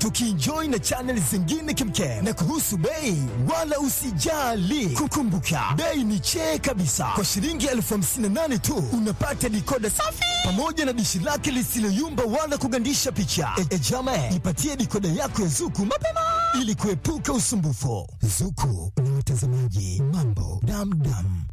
tukienjoy na channel zingine kemkem. Na kuhusu bei, wala usijali, kukumbuka bei ni chee kabisa. Kwa shilingi elfu hamsini na nane tu unapata dikoda safi pamoja na dishi lake lisiloyumba wala kugandisha picha. E, e jame, ipatie dikoda yako ya Zuku mapema ili kuepuka usumbufu. Zuku na watazamaji mambo damdam.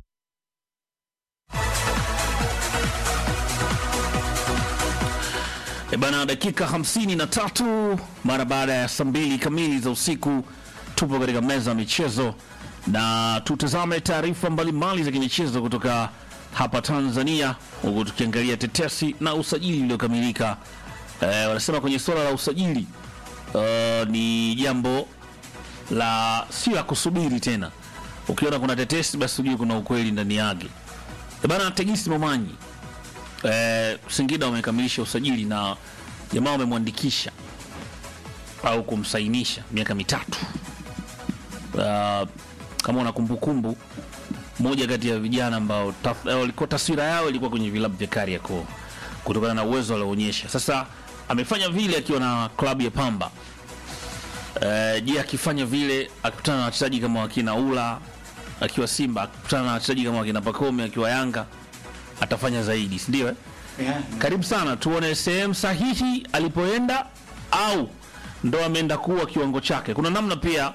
E bana, dakika hamsini na tatu mara baada ya saa mbili kamili za usiku, tupo katika meza ya michezo na tutazame taarifa mbalimbali za kimichezo kutoka hapa Tanzania, huku tukiangalia tetesi na usajili uliokamilika. E, wanasema kwenye suala la usajili uh, ni jambo la si la kusubiri tena. Ukiona kuna tetesi, basi ujue kuna ukweli ndani yake. E bana, Tegisi Momanyi eh, Singida wamekamilisha usajili na jamaa wamemwandikisha au kumsainisha miaka mitatu. Uh, kama una kumbukumbu, moja kati ya vijana ambao taf- eh, walikuwa taswira yao ilikuwa kwenye vilabu vya Kariakoo kutokana na uwezo alioonyesha. Sasa amefanya vile akiwa na klabu ya Pamba. Eh, je, akifanya vile akikutana na wachezaji kama wakina Ula akiwa Simba, akikutana na wachezaji kama wakina Pakome akiwa Yanga atafanya zaidi, si ndio? Eh? Yeah. Karibu sana, tuone sehemu sahihi alipoenda au ndo ameenda kuwa kiwango chake. Kuna namna pia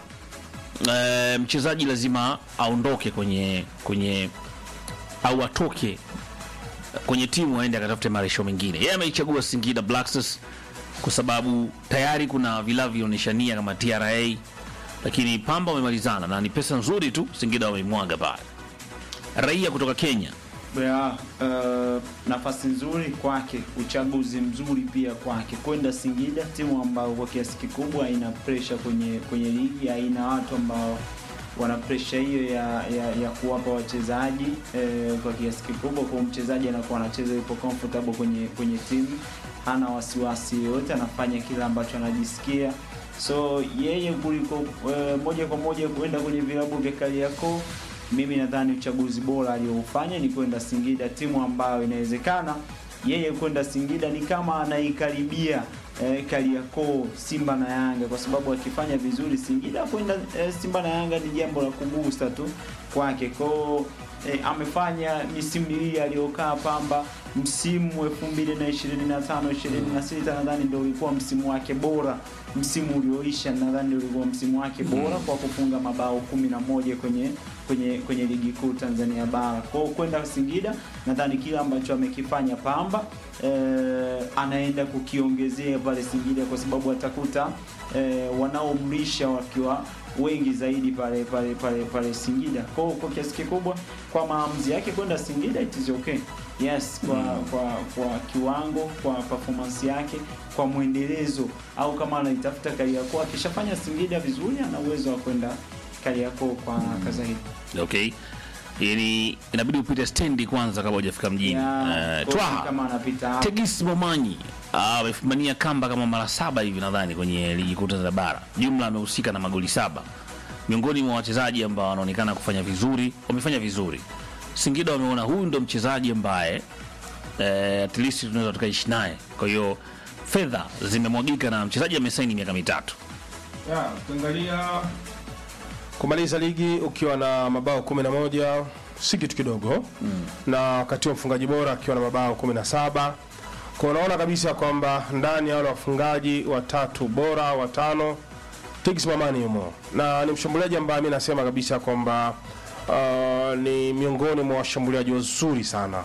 e, mchezaji lazima aondoke kwenye kwenye au atoke kwenye timu aende akatafute maresho mengine. Yeye ameichagua Singida Black Stars kwa sababu tayari kuna vilabu vinaonyeshania kama TRA, lakini Pamba wamemalizana na ni pesa nzuri tu, Singida wameimwaga pale. Raia kutoka Kenya Yeah, uh, nafasi nzuri kwake, uchaguzi mzuri pia kwake kwenda Singida, timu ambayo kwa kiasi kikubwa haina pressure kwenye kwenye ligi, haina watu ambao wana pressure hiyo ya, ya, ya kuwapa wachezaji eh, kwa kiasi kikubwa. Kwa mchezaji anakuwa anacheza yupo comfortable kwenye kwenye timu, hana wasiwasi yoyote, anafanya kile ambacho anajisikia. So yeye kuliko eh, moja kwa moja kwenda kwenye vilabu vya Kariakoo mimi nadhani uchaguzi bora aliyoufanya ni kwenda Singida, timu ambayo inawezekana yeye kwenda Singida ni kama anaikaribia eh, Kariakoo, Simba na Yanga, kwa sababu akifanya vizuri Singida kwenda eh, Simba na Yanga ni jambo la kugusa tu kwake kwao. Eh, amefanya misimu miwili aliyokaa Pamba, msimu 2025 26 nadhani ndio ulikuwa msimu wake bora. Msimu ulioisha nadhani ndio ulikuwa msimu wake bora kwa kufunga mabao 11 kwenye kwenye kwenye ligi kuu Tanzania bara. Kwa hiyo kwenda Singida nadhani kile ambacho amekifanya Pamba eh, anaenda kukiongezea pale Singida kwa sababu atakuta eh, wanaomlisha wakiwa wengi zaidi pale pale pale pale Singida. Kwa hiyo kwa kiasi kikubwa kwa maamuzi yake kwenda Singida it is okay. Yes, kwa kwa kwa kiwango, kwa performance yake, kwa mwendelezo au kama anaitafuta Kariakoo akishafanya Singida vizuri ana uwezo wa kwenda Kariakoo kwa haraka zaidi. okay yani inabidi upite stendi kwanza kabla hujafika mjini Ya, Eh, kosi twaha kama anapita hapo. tegis momanyi ah, amefumania kamba kama mara saba hivi nadhani kwenye ligi kuu Tanzania bara jumla amehusika na magoli saba miongoni mwa wachezaji ambao wanaonekana kufanya vizuri wamefanya vizuri singida wameona huyu ndo mchezaji ambaye eh, at least tunaweza tukaishi naye kwa hiyo fedha zimemwagika na mchezaji amesaini miaka mitatu Ya, ukiangalia kumaliza ligi ukiwa na mabao 11 si kitu kidogo mm. na wakati wa mfungaji bora akiwa na mabao 17 kwa unaona kabisa kwamba ndani ya wale wafungaji watatu bora watano Tiggs Mamani yumo na ni mshambuliaji ambaye mi nasema kabisa kwamba uh, ni miongoni mwa washambuliaji wazuri sana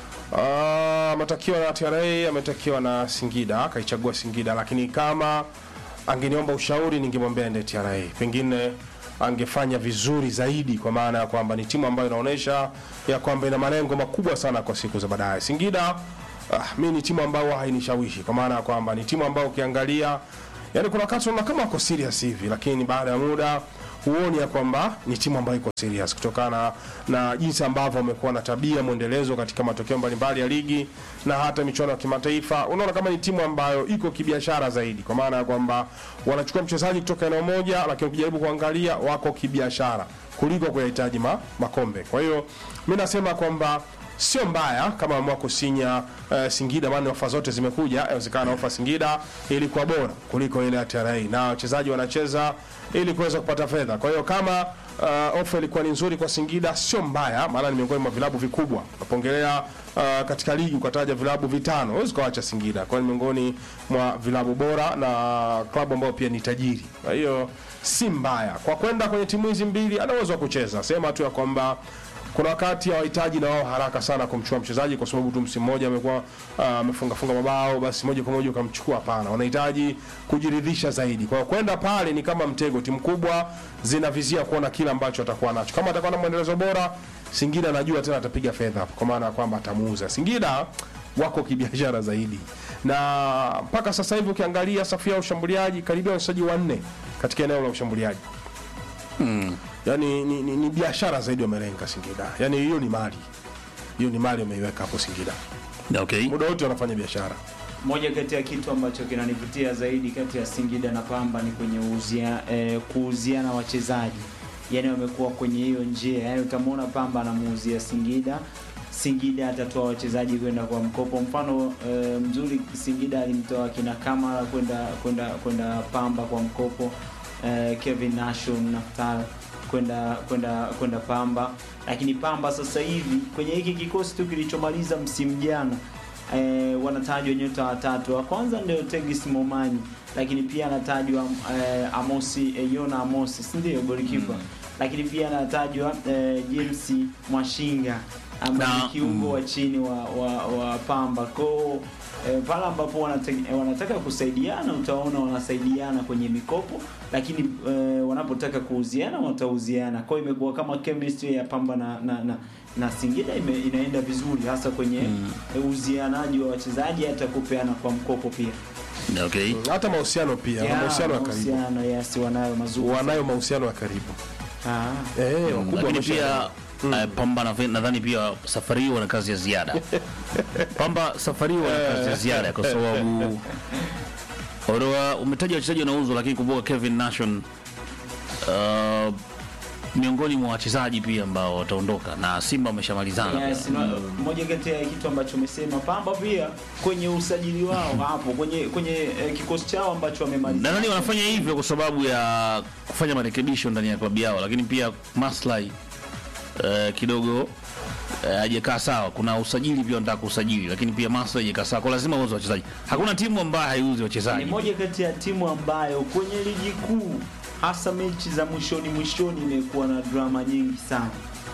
uh, ametakiwa na TRA ametakiwa na Singida akaichagua Singida lakini kama angeniomba ushauri ningemwambia ende TRA pengine angefanya vizuri zaidi kwa maana ya kwamba ni timu ambayo inaonyesha ya kwamba ina malengo makubwa sana kwa siku za baadaye Singida ah, mi ni timu ambayo hainishawishi kwa maana ya kwamba ni timu ambayo ukiangalia yani kuna wakati unaona kama wako serious hivi lakini baada ya muda huoni ya kwamba ni timu ambayo iko serious kutokana na jinsi ambavyo wamekuwa na tabia mwendelezo katika matokeo mbalimbali ya ligi na hata michuano ya kimataifa. Unaona kama ni timu ambayo iko kibiashara zaidi, kwa maana ya kwamba wanachukua mchezaji kutoka eneo moja, lakini ukijaribu kuangalia wako kibiashara kuliko kuyahitaji ma, makombe. Kwa hiyo mi nasema kwamba sio mbaya kama wameamua kusinya uh, Singida, maana ofa zote zimekuja. Inawezekana ofa Singida ilikuwa bora kuliko ile ya TRA, na wachezaji wanacheza ili kuweza kupata fedha. Kwa hiyo kama uh, ofa ilikuwa ni nzuri kwa Singida, sio mbaya, maana ni miongoni mwa vilabu vikubwa. Napongelea uh, katika ligi ukataja vilabu vitano, huwezi kuacha Singida, kwa hiyo ni miongoni mwa vilabu bora na klabu ambayo pia ni tajiri. Kwa hiyo si mbaya kwa kwenda kwenye timu hizi mbili, ana uwezo wa kucheza. Sema tu ya kwamba kuna wakati hawahitaji na wao haraka sana kumchukua mchezaji kwa sababu tu msimu mmoja amekuwa ah, amefunga funga mabao, basi moja kwa moja ukamchukua. Hapana, wanahitaji kujiridhisha zaidi. Kwa hiyo kwenda pale ni kama mtego. Timu kubwa zinavizia kuona kile ambacho atakuwa nacho. Kama atakuwa na mwendelezo bora, Singida najua tena atapiga fedha hapo, kwa maana ya kwamba atamuuza. Singida wako kibiashara zaidi, na mpaka sasa hivi ukiangalia safu ya ushambuliaji karibia wachezaji wanne katika eneo la ushambuliaji yani ni, ni, ni biashara zaidi wamelenga Singida. Yani hiyo ni mali, hiyo ni mali wameiweka hapo Singida, Okay. muda wote wanafanya biashara. Moja kati ya kitu ambacho kinanivutia zaidi kati ya Singida na Pamba ni kwenye uuzia, eh, kuuziana wachezaji, yaani wamekuwa kwenye hiyo njia, yaani utamwona Pamba anamuuzia Singida, Singida atatoa wachezaji kwenda kwa mkopo. Mfano eh, mzuri, Singida alimtoa kina Kamara kwenda kwenda kwenda Pamba kwa mkopo, eh, Kevin Nashon Naftar kwenda kwenda kwenda Pamba, lakini Pamba sasa hivi kwenye hiki kikosi tu kilichomaliza msimu jana eh, wanatajwa nyota watatu. Wa kwanza ndio Tegis Momanyi, lakini pia anatajwa eh, Amosi eh, Yona Amosi, si ndio golikipa lakini pia anatajwa eh, James Mwashinga ambaye Na- ni kiungo wa chini wa, wa, wa Pamba ko eh, pale ambapo wanate- eh, wanataka kusaidiana, utaona wanasaidiana kwenye mikopo, lakini eh, wanapotaka kuuziana watauziana. Kwa hiyo imekuwa kama chemistry ya Pamba na, na, na, na Singida ime, inaenda vizuri hasa kwenye eh, uzianaji wa wachezaji, hata kupeana kwa mkopo pia. Okay. Hata mahusiano pia, wana Ya, mahusiano ya karibu, mahusiano, yes, wanayo mazuri. wanayo mahusiano ya karibu Ah. eh, wakubwa Lakini wamesha- pia eh, Pamba na- nadhani pia safari hii wana kazi ya ziada. Pamba safari hii wana kazi ya ziada kwa sababu Oroa umetaja wachezaji wanauzwa, lakini kumbuka Kevin Nation uh, miongoni mwa wachezaji pia ambao wataondoka na Simba wameshamalizana. Yes, na moja kati ya kitu ambacho umesema Pamba pia kwenye usajili wao hapo kwenye kwenye eh, kikosi chao ambacho wamemaliza. Nadhani wanafanya hivyo kwa sababu ya kufanya marekebisho ndani ya klabu yao, lakini pia maslahi eh, kidogo eh, hajakaa sawa. Kuna usajili pia wanataka kusajili, lakini pia maslahi hajakaa sawa, kwa lazima uze wachezaji. Hakuna timu ambayo haiuzi Ni wachezaji. moja kati ya timu ambayo kwenye ligi kuu hasa mechi za mwishoni mwishoni imekuwa na drama nyingi sana.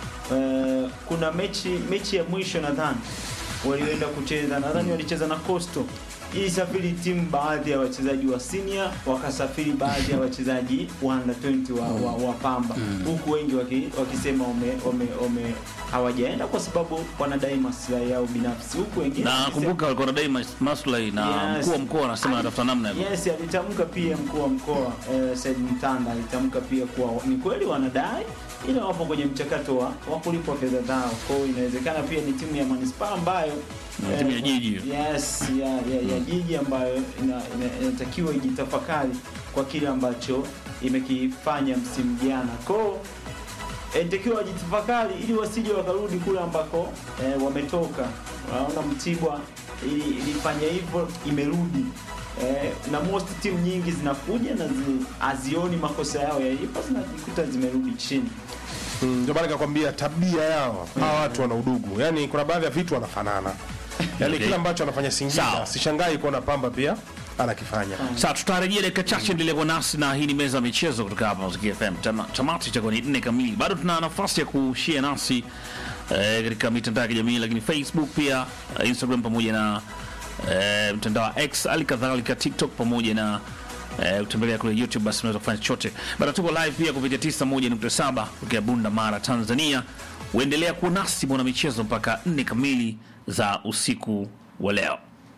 Eh, kuna mechi mechi ya mwisho nadhani walioenda kucheza, nadhani walicheza na Coastal. Ilisafiri timu baadhi ya wachezaji wa senior, wakasafiri baadhi ya wachezaji wa under 20 wa, wa, wa Pamba huku wengi waki, wakisema wame, wame, wame hawajaenda kwa sababu wanadai maslahi yao binafsi, huku wengine Na wakisema- kumbuka walikuwa wanadai mas- maslahi na Yes. mkuu wa mkoa anasema anatafuta namna ya Yes, alitamka pia mkuu wa mkoa eh, Said Mtanda alitamka pia kuwa ni kweli wanadai ila wapo kwenye mchakato wa, wa kulipwa fedha zao. Kwa hiyo inawezekana pia ni timu ya manispaa ambayo Na timu ya jiji. Yes, ya, ya, ya jiji ambayo ina- ina- inatakiwa ijitafakari kwa kile ambacho imekifanya msimu jana. Kwa hiyo inatakiwa wajitafakari ili wasije wakarudi kule ambako eh, wametoka. Unaona Mtibwa ili, ilifanya hivyo imerudi eh, na most timu nyingi zinakuja na zi, hazioni makosa yao yalipo, zinajikuta zimerudi chini. Mm, ndio maana nikakwambia tabia yao hawa watu wana udugu, yani kuna baadhi ya vitu wanafanana, yani Okay. kila ambacho anafanya Singida Sawa. sishangai kuona Pamba pia anakifanya. Sasa tutarejea dakika chache, endelea kuwa nasi na hii ni meza ya michezo kutoka hapa Muziki FM. Tama- Tamati itakuwa ni nne kamili. Bado tuna nafasi ya kushare nasi eh, katika mitandao ya kijamii, lakini Facebook pia eh, Instagram pamoja na eh, mtandao wa X, hali kadhalika TikTok pamoja na eh, kutembelea kule YouTube, basi unaweza kufanya chochote. Bado tuko live pia kupitia 91.7 kutoka Bunda Mara, Tanzania. Uendelea kuwa nasi bwana michezo mpaka nne kamili za usiku wa leo.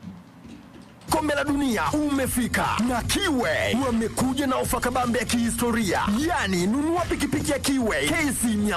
Kombe la dunia umefika na Kiwe wamekuja na ofa kabambe ya kihistoria, yani nunua pikipiki ya Kiwe KC